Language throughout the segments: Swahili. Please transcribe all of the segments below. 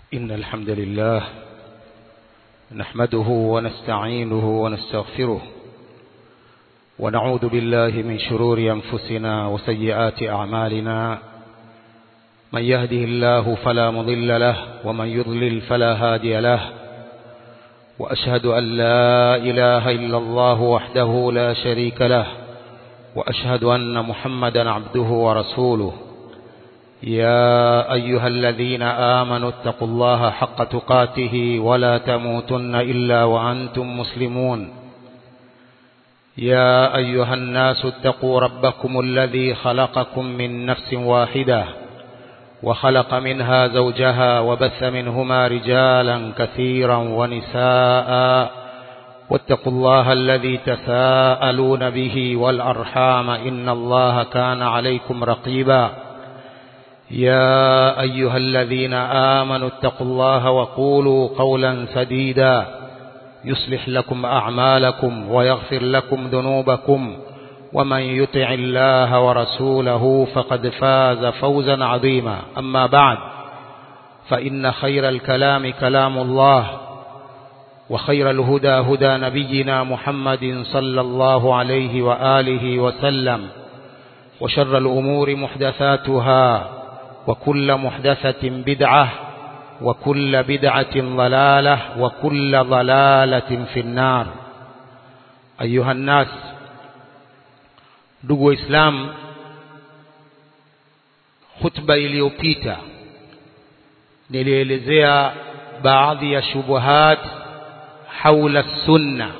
إن الحمد لله نحمده ونستعينه ونستغفره ونعوذ بالله من شرور أنفسنا وسيئات أعمالنا من يهده الله فلا مضل له ومن يضلل فلا هادي له وأشهد أن لا إله إلا الله وحده لا شريك له وأشهد أن محمدا عبده ورسوله يا أيها الذين آمنوا اتقوا الله حق تقاته ولا تموتن إلا وأنتم مسلمون يا أيها الناس اتقوا ربكم الذي خلقكم من نفس واحدة وخلق منها زوجها وبث منهما رجالا كثيرا ونساء واتقوا الله الذي تساءلون به والأرحام إن الله كان عليكم رقيبا يا أيها الذين آمنوا اتقوا الله وقولوا قولا سديدا يصلح لكم أعمالكم ويغفر لكم ذنوبكم ومن يطع الله ورسوله فقد فاز فوزا عظيما أما بعد فإن خير الكلام كلام الله وخير الهدى هدى نبينا محمد صلى الله عليه وآله وسلم وشر الأمور محدثاتها وكل محدثة بدعة وكل بدعة ضلالة وكل ضلالة في النار أيها الناس ndugu waislamu khutba iliyopita nilielezea baadhi ya shubuhat haula sunna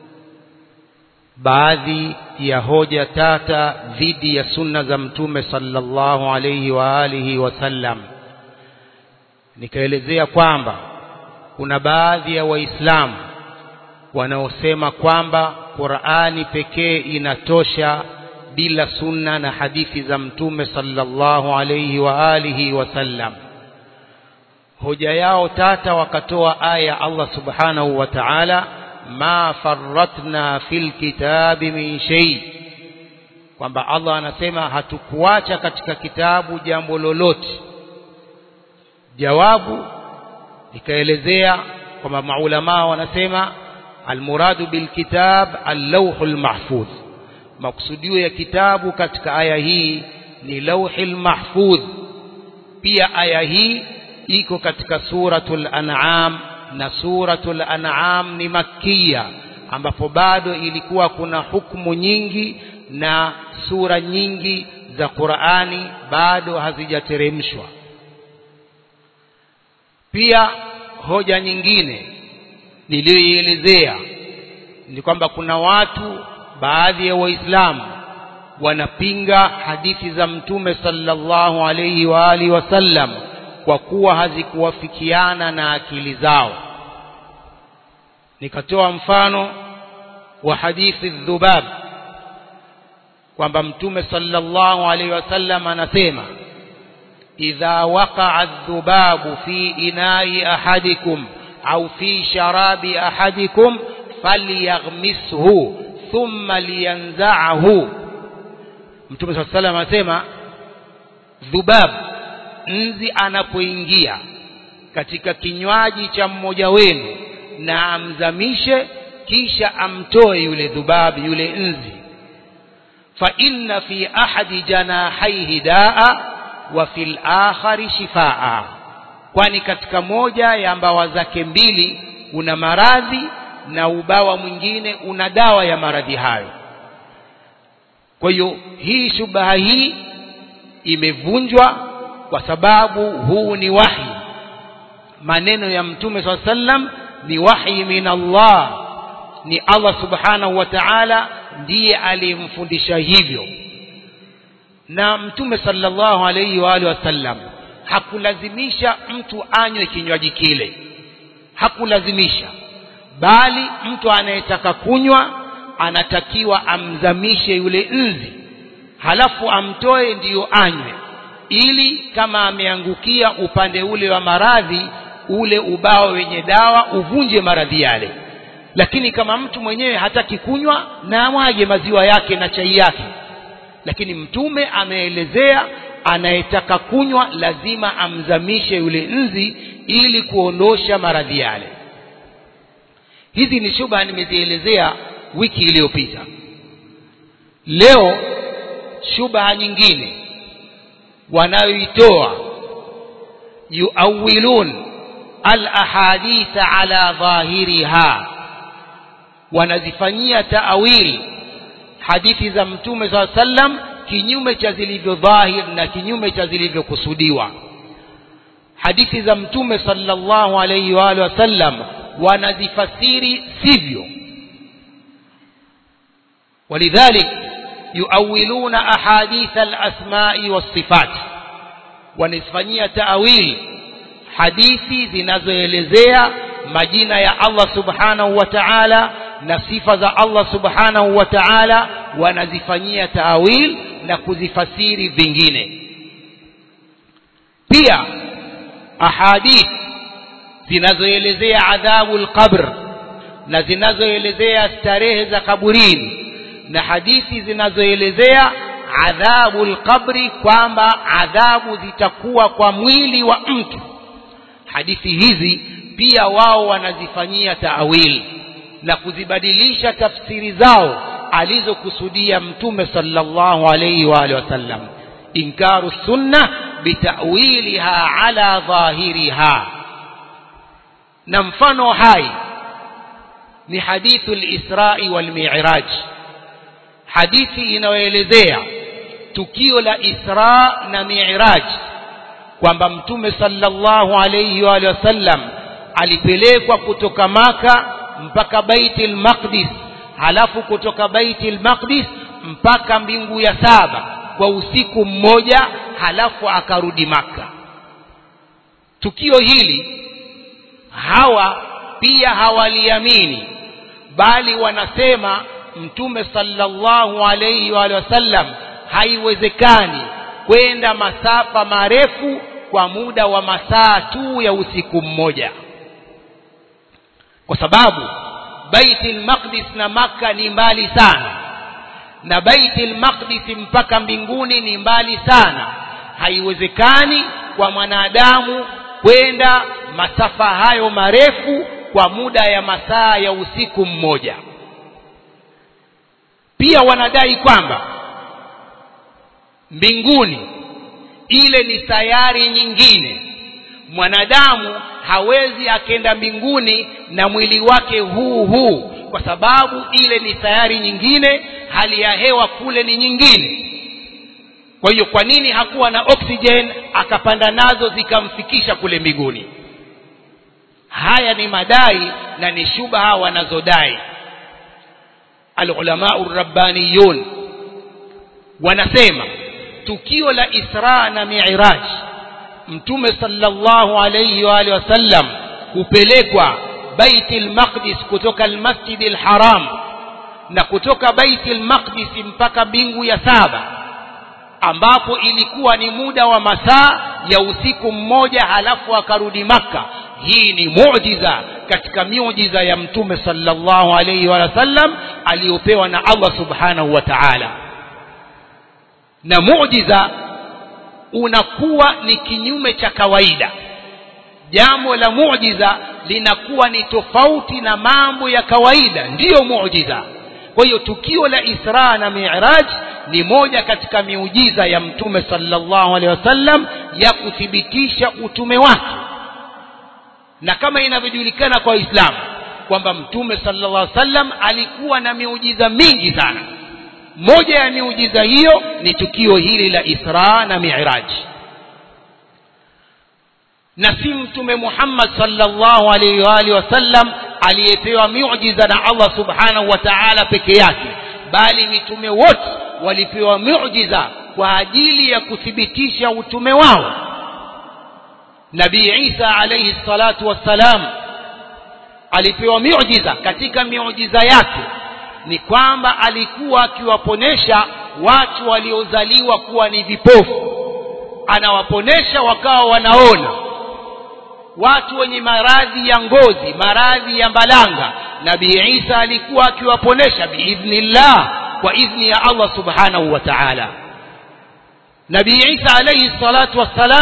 baadhi ya hoja tata dhidi ya sunna za mtume sallallahu alayhi wa alihi wasallam nikaelezea kwamba kuna baadhi ya waislamu wanaosema kwamba Qur'ani pekee inatosha bila sunna na hadithi za mtume sallallahu alayhi wa alihi wasallam hoja yao tata wakatoa aya Allah subhanahu wa ta'ala ma farratna fil kitabi min shay kwamba Allah anasema hatukuacha katika kitabu jambo lolote jawabu nikaelezea kwamba maulama wanasema almuradu bilkitab allawhul mahfudh maksudio ya kitabu katika aya hii ni lauhil mahfudh pia aya hii iko katika suratul an'am na suratul an'am ni makkia ambapo bado ilikuwa kuna hukumu nyingi na sura nyingi za Qur'ani bado hazijateremshwa pia hoja nyingine niliyoielezea ni kwamba kuna watu baadhi ya waislamu wanapinga hadithi za mtume sallallahu alayhi wa alihi wasallam kwa kuwa hazikuwafikiana na akili zao nikatoa mfano wa hadithi dhubab kwamba mtume sallallahu alayhi wasallam anasema idha waqa'a dhubabu fi ina'i ahadikum au fi sharabi ahadikum falyaghmishu thumma liyanza'ahu mtume sallallahu alayhi wasallam anasema dhubab nzi anapoingia katika kinywaji cha mmoja wenu na amzamishe kisha amtoe yule dhubab yule nzi fa inna fi ahadi janahaihi daa wa fil akhari shifaa kwani katika moja ya mbawa zake mbili una maradhi na ubawa mwingine una dawa ya maradhi hayo kwa hiyo hii shubaha hii imevunjwa kwa sababu huu ni wahi maneno ya mtume swalla sallam ni wahi min Allah ni Allah subhanahu wa ta'ala ndiye aliyemfundisha hivyo na mtume sallallahu alayhi wa alihi wasallam hakulazimisha mtu anywe kinywaji kile hakulazimisha bali mtu anayetaka kunywa anatakiwa amzamishe yule nzi halafu amtoe ndiyo anywe ili kama ameangukia upande ule wa maradhi ule ubao wenye dawa uvunje maradhi yale lakini kama mtu mwenyewe hataki kunywa na amwage maziwa yake na chai yake lakini mtume ameelezea anayetaka kunywa lazima amzamishe yule nzi ili kuondosha maradhi yale hizi ni shubha nimezielezea wiki iliyopita leo shubha nyingine wanayoitoa yuawilun alahaditha ala dhahiriha wanazifanyia taawil hadithi za mtume saa sallam kinyume cha zilivyo dhahir na kinyume cha zilivyokusudiwa hadithi za mtume sallallahu alayhi wa alihi wasallam wanazifasiri sivyo ولذلك يؤولون أحاديث الأسماء والصفات ونسفنية تأويل حديثي zinazoelezea majina ya Allah subhanahu wa ta'ala na sifa za Allah subhanahu wa ta'ala wanazifanyia taawil na kuzifasiri vingine pia ahadith zinazoelezea adhabu alqabr na zinazoelezea starehe za kaburini na hadithi zinazoelezea adhabu alqabri kwamba adhabu zitakuwa kwa mwili wa mtu hadithi hizi pia wao wanazifanyia taawil na kuzibadilisha tafsiri zao alizokusudia mtume sallallahu alayhi wa alihi wasallam inkaru sunna bitawiliha ala dhahiriha na mfano hai ni hadithu al-Isra'i wal Mi'raj hadithi inayoelezea tukio la Isra na Mi'raj kwamba mtume sallallahu alayhi wa alihi wasallam alipelekwa kutoka maka mpaka Baitul Maqdis halafu kutoka Baitul Maqdis mpaka mbingu ya saba kwa usiku mmoja halafu akarudi maka tukio hili hawa pia hawaliamini bali wanasema mtume sallallahu alayhi wa sallam haiwezekani kwenda masafa marefu kwa muda wa masaa tu ya usiku mmoja kwa sababu Baitul Maqdis na maka ni mbali sana na Baitul Maqdis mpaka mbinguni ni mbali sana haiwezekani kwa mwanadamu kwenda masafa hayo marefu kwa muda ya masaa ya usiku mmoja pia wanadai kwamba mbinguni ile ni sayari nyingine mwanadamu hawezi akenda mbinguni na mwili wake huu huu kwa sababu ile ni sayari nyingine hali ya hewa kule ni nyingine kwa hiyo kwa nini hakuwa na oxygen akapanda nazo zikamfikisha kule mbinguni haya ni madai na ni shubha wanazodai alulamau rabbaniyun wanasema tukio la Isra na Mi'raj mtume sallallahu alayhi wa alihi wasallam kupelekwa Baitul Maqdis kutoka al-Masjid al-Haram na kutoka Baitul Maqdis mpaka mbingu ya saba ambapo ilikuwa ni muda wa masaa ya usiku mmoja halafu akarudi maka hii ni muujiza katika miujiza ya mtume sallallahu alayhi wa sallam aliyopewa na Allah subhanahu wa ta'ala na muujiza unakuwa ni kinyume cha kawaida jambo la muujiza linakuwa ni tofauti na mambo ya kawaida ndiyo muujiza kwa hiyo tukio la Isra na Mi'raj ni moja katika miujiza ya mtume sallallahu alaihi wasallam ya kuthibitisha utume wake na kama inavyojulikana kwa Uislamu kwamba mtume sallallahu alaihi wasallam alikuwa na miujiza mingi sana moja ya miujiza hiyo ni tukio hili la Isra na Mi'raj na si mtume Muhammad sallallahu alaihi wa alihi wasallam aliyepewa miujiza na Allah subhanahu wa ta'ala peke yake bali mitume wote walipewa miujiza kwa ajili ya kuthibitisha utume wao Nabii Isa alayhi salatu wassalam alipewa miujiza katika miujiza yake ni kwamba alikuwa akiwaponesha watu waliozaliwa kuwa ni vipofu anawaponesha wakawa wanaona watu wenye maradhi ya ngozi maradhi ya mbalanga nabii Isa alikuwa akiwaponesha biidhnillah kwa idhni ya Allah subhanahu wa ta'ala nabii Isa alayhi salatu wassalam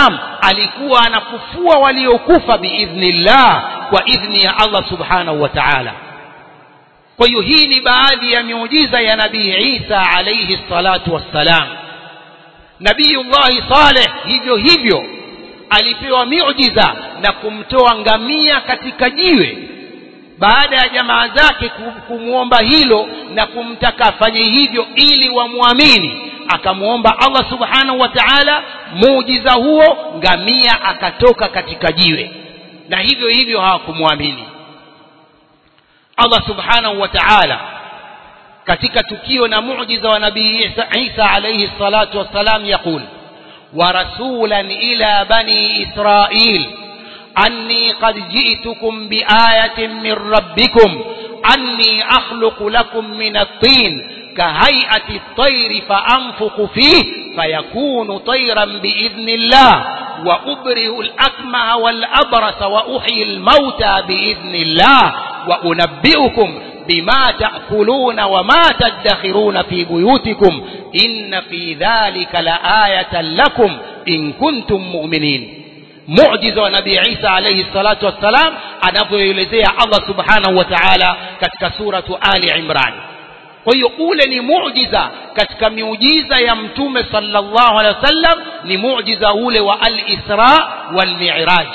alikuwa anafufua waliokufa biidhnillah kwa idhni ya Allah subhanahu wa ta'ala kwa hiyo hii ni baadhi ya miujiza ya nabii Isa alayhi salatu wassalam nabiyullahi Saleh hivyo hivyo alipewa miujiza na kumtoa ngamia katika jiwe baada ya jamaa zake kumwomba hilo na kumtaka afanye hivyo ili wamwamini akamwomba Allah subhanahu wa ta'ala muujiza huo ngamia akatoka katika jiwe na hivyo hivyo hawakumwamini Allah subhanahu wa ta'ala katika tukio na muujiza wa nabii Isa, Isa alayhi salatu wassalam yakul wa rasulan ila bani Israil أني قد جئتكم بآية من ربكم أني أخلق لكم من الطين كهيئة الطير فأنفق فيه فيكون طيرا بإذن الله وأبره الأكمه والأبرس وأحيي الموتى بإذن الله وأنبئكم بما تأكلون وما تدخرون في بيوتكم إن في ذلك لآية لكم إن كنتم مؤمنين muujiza wa nabii Isa alayhi salatu wassalam anavyoelezea Allah subhanahu wa ta'ala katika suratu Ali Imran kwa hiyo ule ni muujiza katika miujiza ya mtume sallallahu alaihi wasallam ni muujiza ule wa al-Isra wal Mi'raj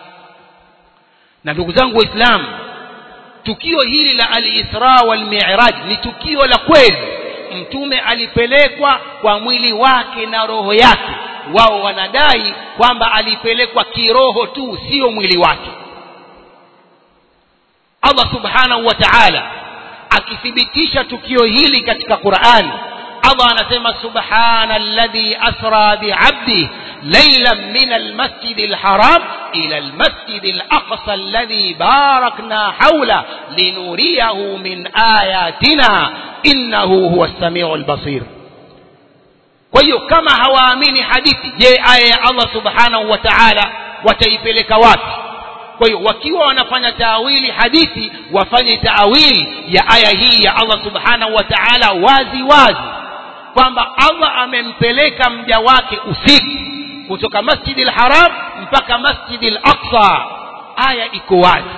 na ndugu zangu waislamu tukio hili la al-Isra wal Mi'raj ni tukio la kweli mtume alipelekwa kwa mwili wake na roho yake wao wanadai kwamba alipelekwa kiroho tu sio mwili wake Allah subhanahu wa ta'ala akithibitisha tukio hili katika Qur'an Allah anasema subhana alladhi asra bi'abdi laylan min almasjid alharam ila almasjid alaqsa alladhi barakna hawla linuriyahu min ayatina innahu huwa as-sami'u al-basir kwa hiyo kama hawaamini hadithi je aya ya Allah subhanahu wa ta'ala wataipeleka wapi kwa hiyo wakiwa wanafanya taawili hadithi wafanye taawili ya aya hii ya Allah subhanahu wa ta'ala wazi wazi kwamba Allah amempeleka mja wake usiku kutoka Masjid al-Haram mpaka Masjid al-Aqsa aya iko wazi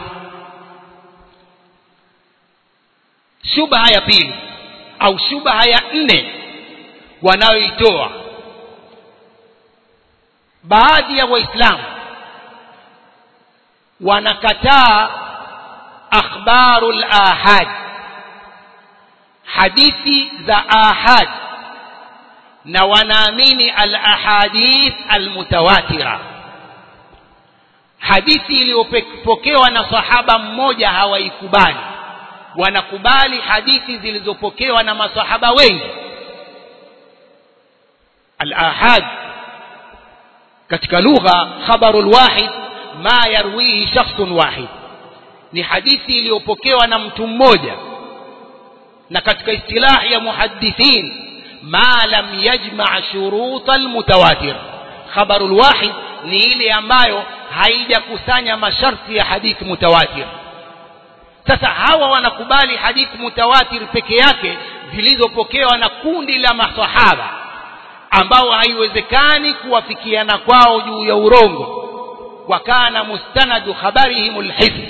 shubha ya pili au shubha ya nne wanayoitoa baadhi ya waislamu wanakataa akhbarul ahad hadithi za ahad na wanaamini al ahadith al mutawatira hadithi iliyopokewa na sahaba mmoja hawaikubali wanakubali hadithi zilizopokewa na masahaba wengi الآحاد katika lugha khabarul wahid ma yarwihi shakhsun wahid ni hadithi iliyopokewa na mtu mmoja na katika istilahi ya muhaddithin ma lam yajma' shurut almutawatir khabarul wahid ni ile ambayo haijakusanya masharti ya hadithi mutawatir sasa hawa wanakubali hadithi mutawatir peke yake zilizopokewa na kundi la masahaba ambao haiwezekani kuwafikiana kwao juu ya urongo wakana mustanadu khabarihim alhifz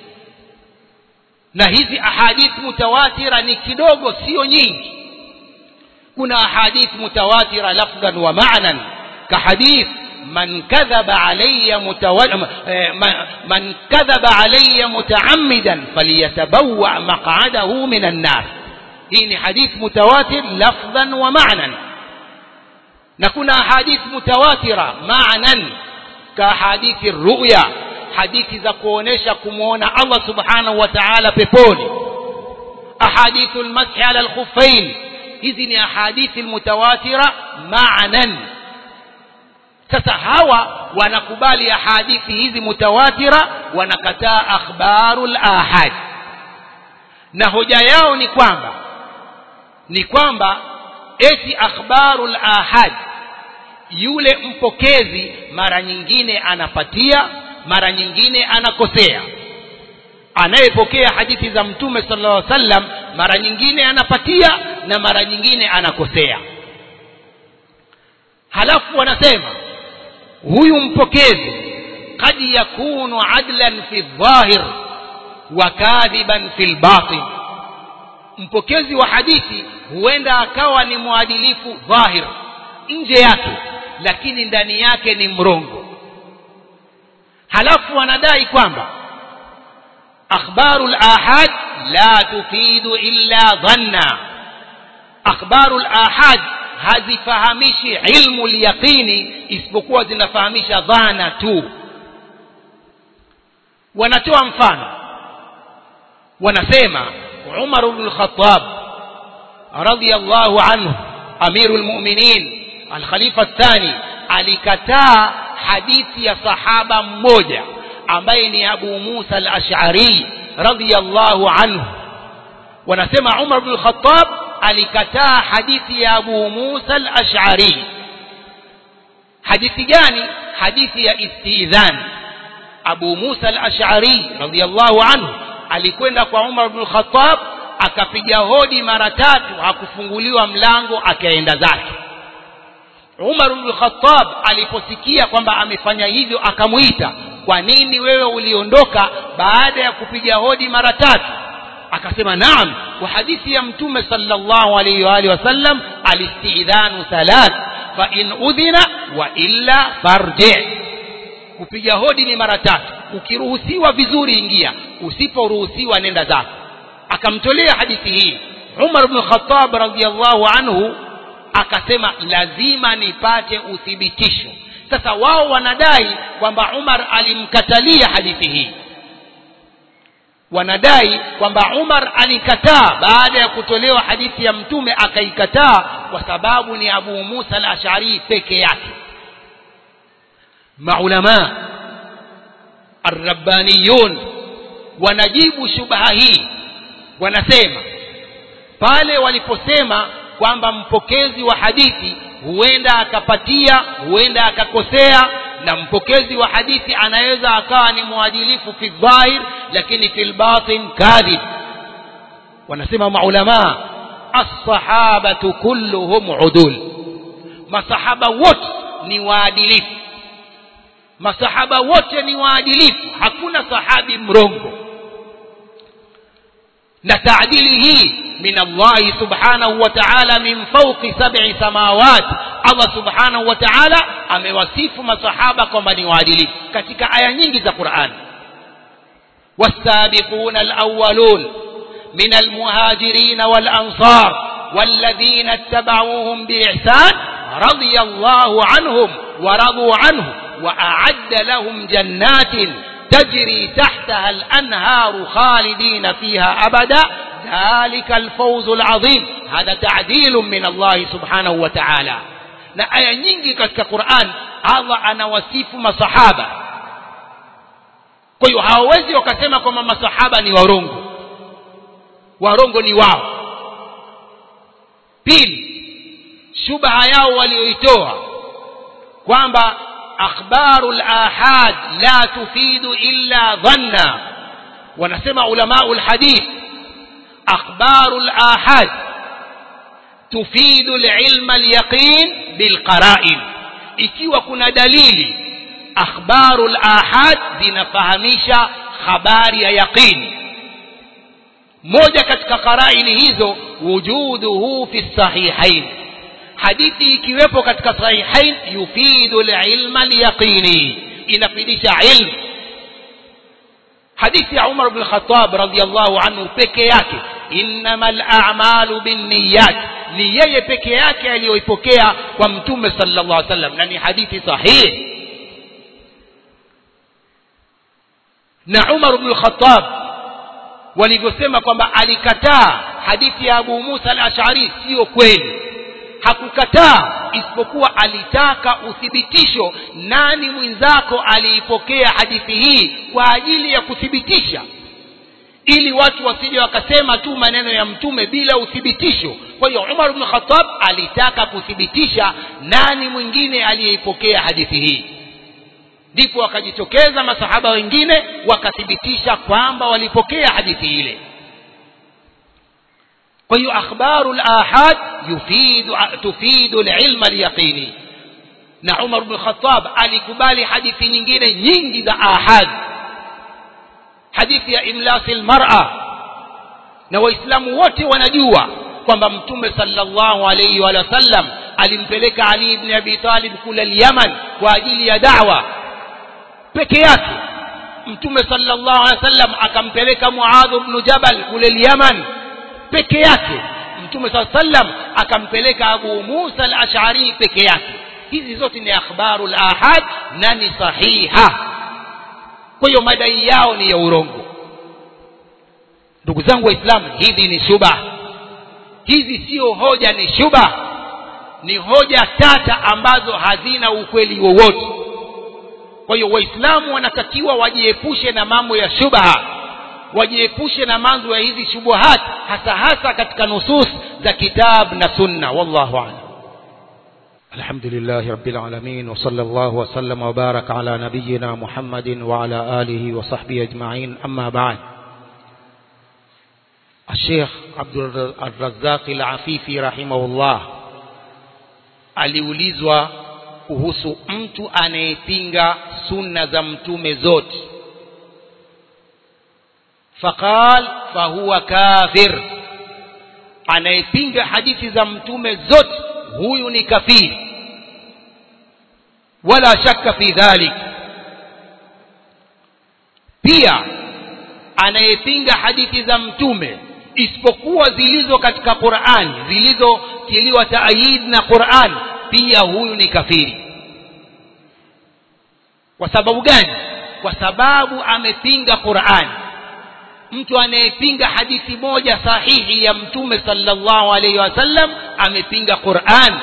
na hizi ahadith mutawatira ni kidogo sio nyingi kuna ahadith mutawatira lafdhan wa ma'nan ka hadith man kadhaba alayya man kadhaba alayya mutaammidan falyatabawwa maq'adahu minan nar hii ni hadith mutawatir lafdhan wa ma'nan na kuna hadith mutawatira maanan ka hadithi ruya hadithi za kuonesha kumuona Allah subhanahu wa ta'ala peponi ahadithul mashi ala al-khuffain hizi ni ahadithi mutawatira maanan sasa hawa wanakubali ahadithi hizi mutawatira wanakataa akhbarul ahad na hoja yao ni kwamba ni kwamba eti akhbarul ahad yule mpokezi mara nyingine anapatia mara nyingine anakosea anayepokea hadithi za mtume sallallahu alaihi wasallam mara nyingine anapatia na mara nyingine anakosea halafu wanasema huyu mpokezi قد يكون عدلا في الظاهر وكاذبا في الباطن mpokezi wa hadithi huenda akawa ni mwadilifu dhahir nje yake lakini ndani yake ni mrongo halafu wanadai kwamba akhbaru al-ahad la tufidu illa dhanna akhbaru al-ahad hazifahamishi ilmu al-yaqini isipokuwa zinafahamisha dhana tu wanatoa mfano wanasema Umar ibn al-Khattab radiyallahu anhu amirul mu'minin al-khalifa athani alikataa hadithi ya sahaba mmoja ambaye ni Abu Musa al-Ash'ari radiyallahu anhu wanasema Umar ibn al-Khattab alikataa hadithi ya Abu Musa al-Ash'ari hadithi gani hadithi ya istidhan Abu Musa al-Ash'ari radiyallahu anhu alikwenda kwa Umar ibn al-Khattab akapiga hodi mara tatu hakufunguliwa mlango akaenda zake Umar ibn al-Khattab aliposikia kwamba amefanya hivyo akamuita kwa nini wewe uliondoka baada ya kupiga hodi mara tatu akasema naam kwa hadithi ya mtume sallallahu alayhi wa alihi wasallam alistidhanu thalath fa in udhina wa illa farji kupiga hodi ni mara tatu ukiruhusiwa vizuri ingia usiporuhusiwa nenda zako akamtolea hadithi hii Umar ibn Khattab radhiyallahu anhu akasema lazima nipate uthibitisho sasa wao wanadai kwamba Umar alimkatalia hadithi hii wanadai kwamba Umar alikataa baada ya kutolewa hadithi ya mtume akaikataa kwa sababu ni Abu Musa al-Ash'ari peke yake maulama arrabbaniyun wanajibu shubha hii wanasema pale waliposema kwamba mpokezi wa hadithi huenda akapatia huenda akakosea na mpokezi wa hadithi anaweza akawa ni mwadilifu fi dhahir lakini fi batin kadhib wanasema maulama as-sahabatu kulluhum udul masahaba wote ni waadilifu masahaba wote ni waadilifu hakuna sahabi mrongo na taadili hii min Allah subhanahu wa ta'ala min fawqi sab'i samawat Allah subhanahu wa ta'ala amewasifu masahaba kwamba ni waadilifu katika aya nyingi za Qur'an والسابقون الأولون من المهاجرين والأنصار والذين اتبعوهم بإحسان رضي الله عنهم ورضوا عنه وأعد لهم جنات تجري تحتها الأنهار خالدين فيها أبدا ذلك الفوز العظيم هذا تعديل من الله سبحانه وتعالى na aya nyingi katika Qur'an Allah anawasifu masahaba kwa hiyo hawawezi wakasema kwamba masahaba ni warongo warongo ni wao pili shubha yao walioitoa kwamba akhbaru al-ahad la tufidu illa dhanna wanasema ulamau al-hadith akhbaru al-ahad tufidu al-ilma al-yaqin bilqara'in ikiwa kuna dalili akhbaru al-ahad zinafahamisha habari ya yaqin moja katika qaraini hizo wujuduhu fi sahihain hadithi ikiwepo katika sahihain yufidu al-ilma al-yaqini inafidisha ilmu hadithi ya Umar ibn Khattab radiyallahu anhu peke yake innamal a'malu binniyat ni yeye peke yake aliyoipokea kwa mtume sallallahu alaihi wasallam na ni hadithi sahihi na Umar ibn Khattab walivyosema kwamba alikataa hadithi ya Abu Musa al-Ash'ari sio kweli hakukataa isipokuwa alitaka uthibitisho nani mwenzako aliipokea hadithi hii kwa ajili ya kuthibitisha ili watu wasije wakasema tu maneno ya mtume bila uthibitisho kwa hiyo Umar ibn Khattab alitaka kuthibitisha nani mwingine aliyeipokea hadithi hii ndipo wakajitokeza masahaba wengine wakathibitisha kwamba walipokea hadithi ile kwa hiyo akhbaru al-ahad yufidu tufidu al-ilma al-yaqini na Umar bin Khattab alikubali hadithi nyingine nyingi za ahad hadithi ya imlasil mar'a na waislamu wote wanajua kwamba mtume sallallahu alayhi wa sallam alimpeleka Ali ibn Abi Talib kule Yaman kwa ajili ya da'wa peke yake mtume sallallahu alayhi wasallam akampeleka Muadh ibn Jabal kule Yaman peke yake mtume sallallahu alayhi wasallam akampeleka Abu Musa al-Ash'ari peke yake hizi zote ni akhbarul ahad na ni sahiha kwa hiyo madai yao ni ya urongo ndugu zangu waislamu hizi ni shubha hizi sio hoja ni shubha ni hoja tata ambazo hazina ukweli wowote kwa hiyo waislamu wanatakiwa wajiepushe na mambo ya shubha wajiepushe na mambo ya hizi shubuhat hasa hasa katika nusus za kitab na sunna wallahu a'lam الحمد لله رب العالمين وصلى الله وسلم وبارك على نبينا محمد وعلى آله وصحبه أجمعين أما بعد الشيخ عبد الرزاق العفيفي رحمه الله aliulizwa kuhusu mtu anayepinga sunna za mtume zote faqal fahuwa kafir anayepinga hadithi za mtume zote huyu ni kafiri wala shakka fi dhalik pia anayepinga hadithi za mtume isipokuwa zilizo katika Qur'an zilizotiliwa taayid na Qur'an pia huyu ni kafiri kwa sababu gani kwa sababu amepinga Qur'an mtu anayepinga hadithi moja sahihi ya mtume sallallahu alayhi wasallam amepinga Qur'an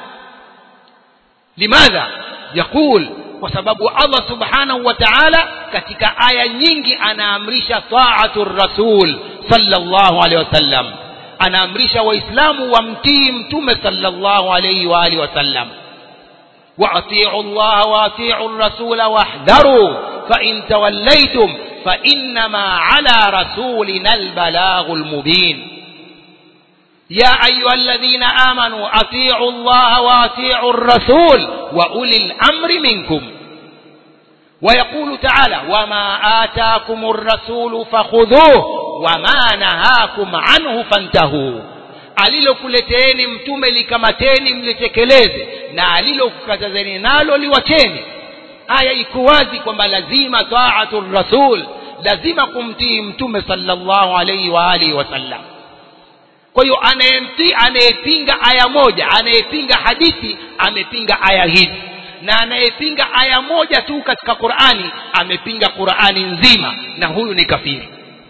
limadha yakul kwa sababu Allah subhanahu wa ta'ala katika aya nyingi anaamrisha ta'atur rasul sallallahu alayhi wasallam anaamrisha waislamu wamtii mtume sallallahu alayhi wa alihi wasallam واطيعوا الله واطيعوا الرسول واحذروا فإن توليتم فإنما على رسولنا البلاغ المبين يا أيها الذين آمنوا أطيعوا الله وأطيعوا الرسول وأولي الأمر منكم ويقول تعالى وما آتاكم الرسول فخذوه وما نهاكم عنه فانتهوا alilokuleteeni mtume likamateni mlitekeleze na alilokukatazeni nalo liwacheni aya iko wazi kwamba lazima taatu rasul lazima kumtii mtume sallallahu alaihi wa alihi wasallam kwa hiyo anayemtii anayepinga aya moja anayepinga hadithi amepinga aya hizi na anayepinga aya moja tu katika Qur'ani amepinga Qur'ani nzima na huyu ni kafiri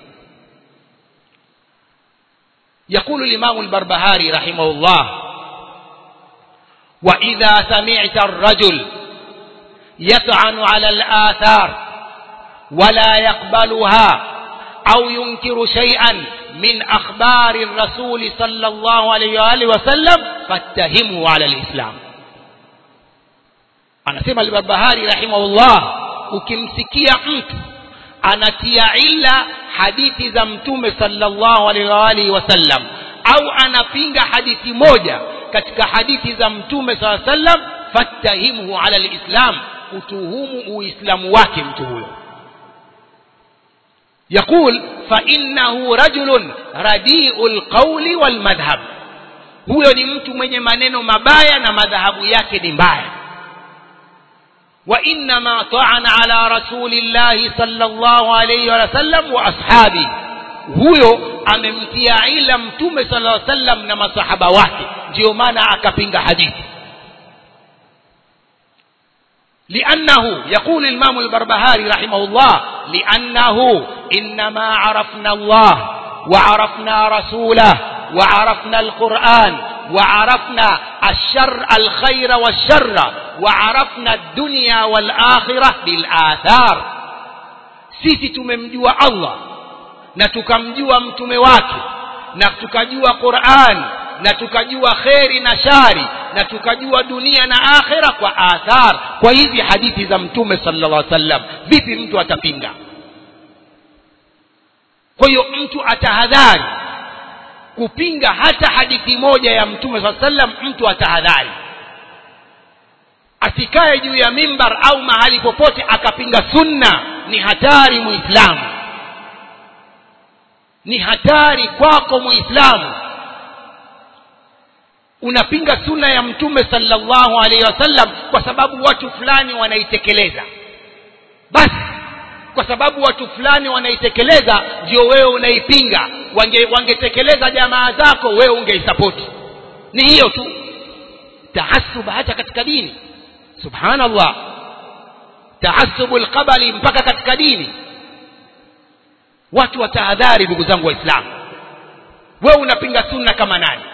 يقول الإمام البربهاري رحمه الله وإذا سمعت الرجل يطعن على الآثار ولا يقبلها أو ينكر شيئا من أخبار الرسول صلى الله عليه وآله وسلم فاتهمه على الإسلام anasema al-Barbahari rahimahullah ukimsikia mtu anatia ila hadithi za mtume sallallahu alaihi wasallam au anapinga hadithi moja katika hadithi za mtume sallallahu alaihi wasallam fattahimuhu ala alislam utuhumu uislamu wake mtu huyo يقول فإنه رجل رديء القول والمذهب huyo ni mtu mwenye maneno mabaya na madhahabu yake ni mbaya وإنما طعن على رسول الله صلى الله عليه وسلم وأصحابه huyo amemtia ila mtume sallallahu alaihi wasallam na masahaba wake ndio maana akapinga hadithi لأنه يقول الإمام البربهاري رحمه الله لأنه إنما عرفنا الله وعرفنا رسوله وعرفنا القرآن وعرفنا الشر الخير والشر وعرفنا الدنيا والآخرة بالآثار sisi tumemjua Allah na tukamjua mtume wake na tukajua Qur'an na tukajua kheri na shari na tukajua dunia na akhira kwa athar kwa hizi hadithi za mtume sallallahu alaihi wasallam vipi mtu atapinga kwa hiyo mtu atahadhari kupinga hata hadithi moja ya mtume sallallahu alaihi wasallam mtu atahadhari asikae juu ya mimbar au mahali popote akapinga sunna ni hatari muislamu ni hatari kwako muislamu unapinga sunna ya mtume sallallahu alaihi wasallam kwa sababu watu fulani wanaitekeleza basi kwa sababu watu fulani wanaitekeleza ndio wewe unaipinga wange wangetekeleza jamaa zako wewe ungeisapoti ni hiyo tu taasub hata katika dini subhanallah taasubu alqabali mpaka katika dini watu watahadhari ndugu zangu waislamu wewe unapinga sunna kama nani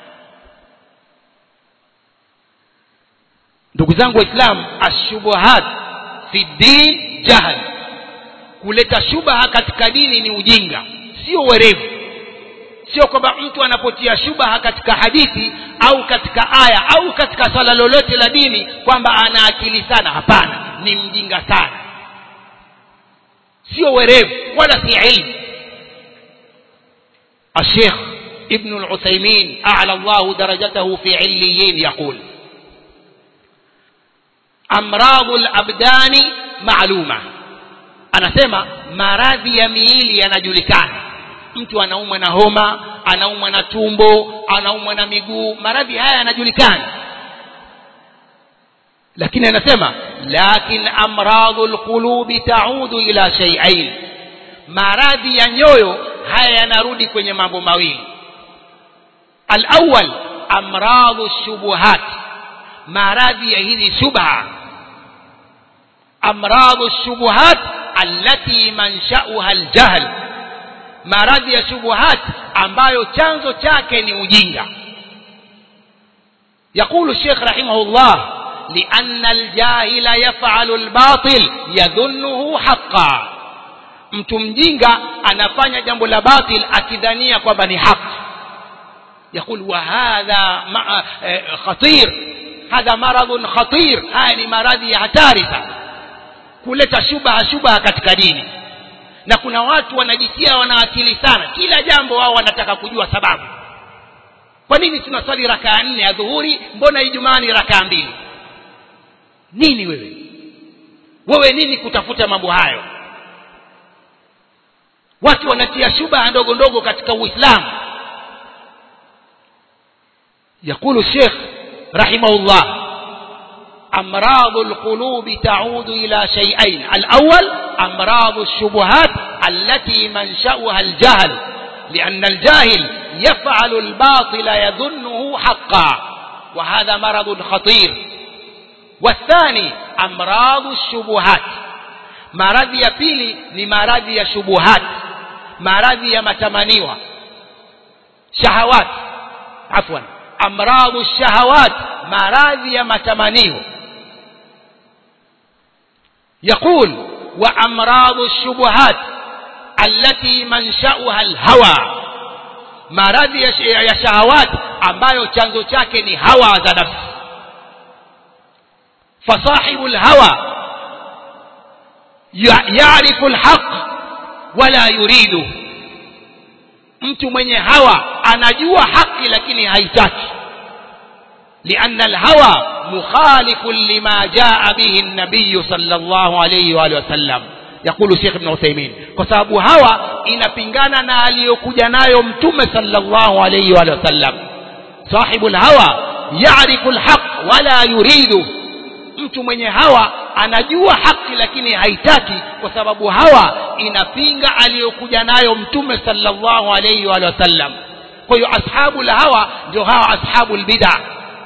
ndugu zangu waislamu ashubuhat fi din jahl kuleta shubaha katika dini ni ujinga sio werevu sio kwamba mtu anapotia shubaha katika hadithi au katika aya au katika swala lolote la dini kwamba ana akili sana hapana ni mjinga sana sio werevu wala si ilmu الشيخ ابن العثيمين أعلى الله درجته في عليين يقول أمراض الأبدان معلومة anasema maradhi ya miili yanajulikana mtu anaumwa na homa anaumwa na tumbo anaumwa na miguu maradhi haya yanajulikana lakini anasema lakin amradhu lqulubi taudu ila shay'ain maradhi ya nyoyo haya yanarudi kwenye mambo mawili alawwal amradhu shubuhat maradhi ya hizi shubha amradhu shubuhat allati manshauha aljahl maradhi ya shubuhat ambayo chanzo chake ni ujinga يقول الشيخ رحمه الله لأن الجاهل يفعل الباطل يظنه حقا mtu mjinga anafanya jambo la batil akidhania kwamba ni haki يقول وهذا خطير هذا مرض خطير haya ni maradhi ya hatari sana kuleta shubaha shubaha katika dini na kuna watu wanajitia wana akili sana kila jambo wao wanataka kujua sababu kwa nini tunaswali rakaa nne ya dhuhuri mbona ijumaa ni rakaa mbili nini wewe wewe nini kutafuta mambo hayo watu wanatia shubaha ndogo ndogo katika uislamu يقول الشيخ رحمه الله أمراض القلوب تعود إلى شيئين الأول أمراض الشبهات التي منشأها الجهل لأن الجاهل يفعل الباطل يظنه حقا وهذا مرض خطير والثاني أمراض الشبهات maradhi ya pili ni maradhi ya shubuhat maradhi ya matamaniwa shahawat afwan amradhu shahawat maradhi ya matamanio يقول وأمراض الشبهات التي منشأها الهوى maradhi ya shahawat ambayo chanzo chake ni hawa za nafsi fasahibu lhawa yarifu lhaq wala yuridu mtu mwenye hawa anajua haki lakini haitaki لأن الهوى مخالف لما جاء به النبي صلى الله عليه وآله وسلم يقول الشيخ ابن عثيمين كسبب هوى inapingana na aliyokuja nayo mtume sallallahu alayhi wa sallam sahibu alhawa ya'rifu alhaq wala yuridu mtu mwenye hawa anajua haki lakini haitaki kwa sababu hawa inapinga aliyokuja nayo mtume sallallahu alayhi wa sallam kwa hiyo ashabu hawa ndio hawa ashabu albid'ah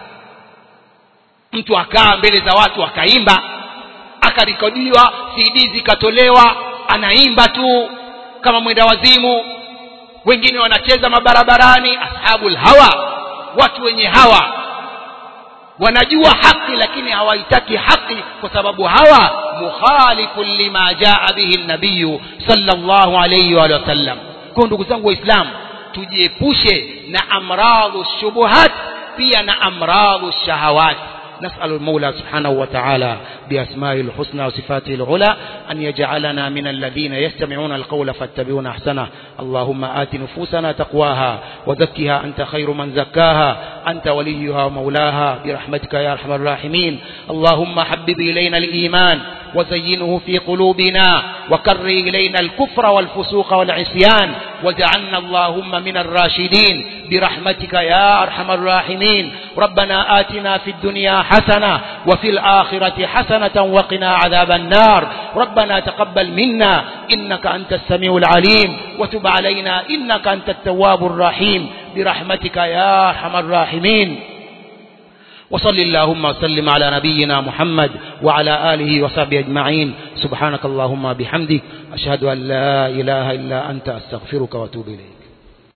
mtu akaa mbele za watu akaimba akarekodiwa cd zikatolewa anaimba tu kama mwenda wazimu wengine wanacheza mabarabarani ashabul hawa watu wenye hawa wanajua haki lakini hawaitaki haki kwa sababu hawa mukhalifun lima jaa bihi nabiyu sallallahu alayhi wa sallam kwa ndugu zangu waislamu tujiepushe na amradhu shubuhat pia na amradhu shahawat نسأل المولى سبحانه وتعالى بأسمائه الحسنى وصفاته العلى أن يجعلنا من الذين يستمعون القول فاتبعون أحسنه اللهم آت نفوسنا تقواها وزكها أنت خير من زكاها أنت وليها ومولاها برحمتك يا أرحم الراحمين اللهم حبب إلينا الإيمان وزينه في قلوبنا وكر إلينا الكفر والفسوق والعصيان واجعلنا اللهم من الراشدين برحمتك يا أرحم الراحمين ربنا آتنا في الدنيا حسنة وفي الآخرة حسنة وقنا عذاب النار ربنا تقبل منا إنك أنت السميع العليم وتب علينا إنك أنت التواب الرحيم برحمتك يا أرحم الراحمين وصل اللهم وسلم على نبينا محمد وعلى آله وصحبه أجمعين سبحانك اللهم بحمدك أشهد أن لا إله إلا أنت أستغفرك وأتوب إليك